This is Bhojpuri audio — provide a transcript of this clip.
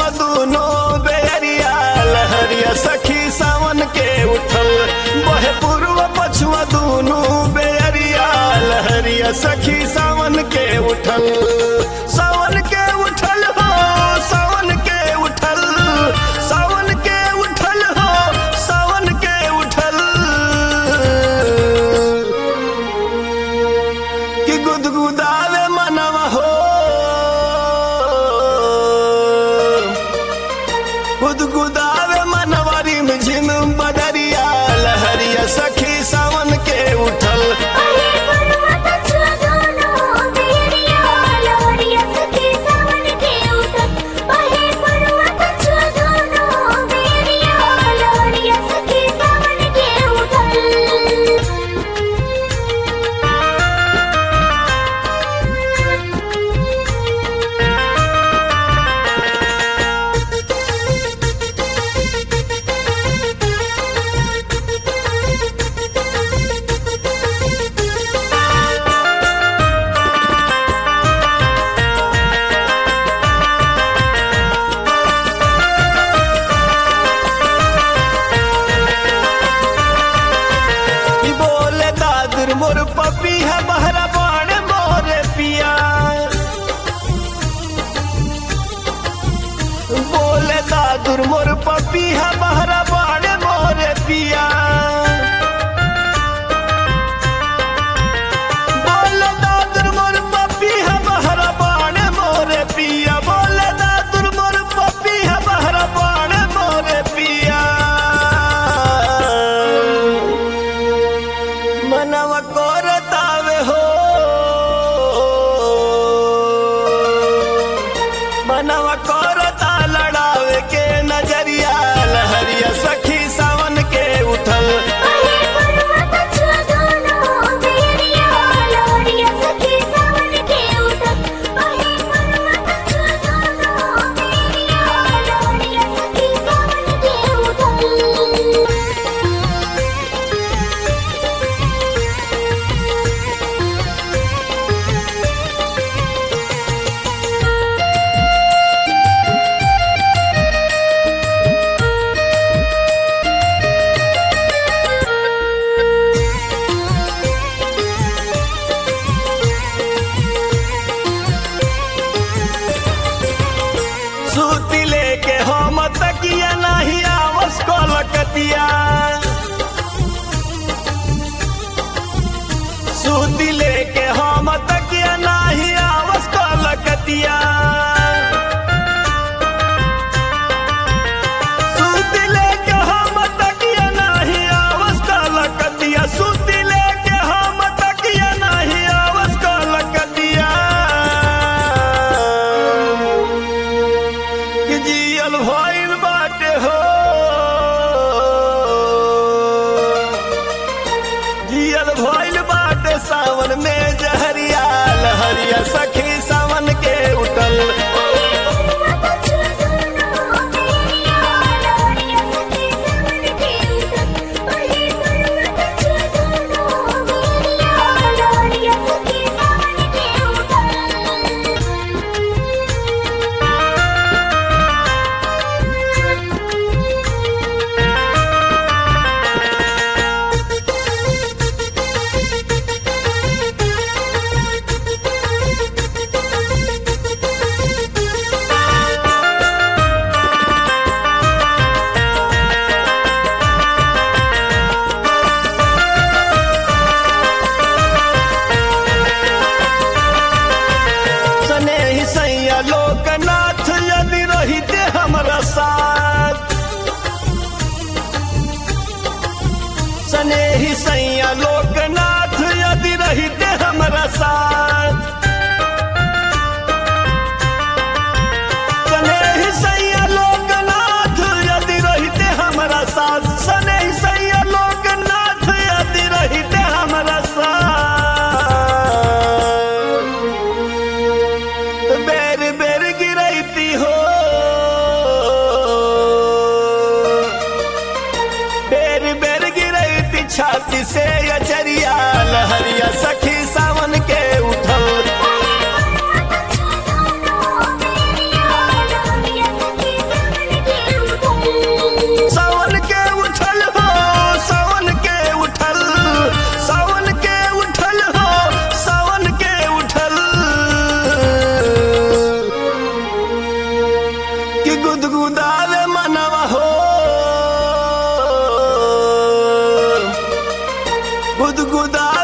पछुआ दूनो बेरिया लहरिया सखी सावन के उठल बहे पूर्व पछुआ दूनो बेरिया लहरिया सखी सावन के उठल सावन के उठल हो सावन के उठल सावन के उठल हो सावन के उठल कि गुदगुदावे मनवा हो गुदगुदावे मनवा रिम झिम बदरिया लहरिया सखी सावन के उठल अहे पर्वत छुआ दोनों बेरिया लहरिया सखी सावन के उठल अहे पर्वत छुआ दोनों बेरिया लहरिया सखी सावन के उठल कि बोले दादुर मोर पपी है बहरा बाण मोरे पिया बोले दादुर मोर पपी है बहरा बाण मोरे पिया बोले दादुर मोर पपी है बहरा बाण मोरे पिया बोले दादुर मोर पपी है बहरा बाण मोरे पिया मनवा कोरतावे हो मनवा कोरता लड़ावे के नजरिया लहरिया सखी सावन के उठल अहे पर्वत छुआ दोनों बेरिया लहरिया सखी सावन के उठल अहे पर्वत छुआ दोनों बेरिया लहरिया सखी सावन के उठल सूती लेके हम तकिया नहीं आवस कोलकतिया सूती लेके हम तकिया नहीं आवस कोलकतिया सूती लेके हम तकिया नहीं आवस कोलकतिया सूती लेके हम तकिया नहीं आवस कोलकतिया कि जियल भइल बाटे हो जियल भइल बाटे सावन में जहरिया लहरिया सखी सावन के उठल अहे पर्वत छुआ दोनों बेरिया लहरिया सखी सावन के उठल अहे पर्वत छुआ दोनों बेरिया लहरिया सखी सावन के उठल गुदगुदावे मनवा हो गुदगुदा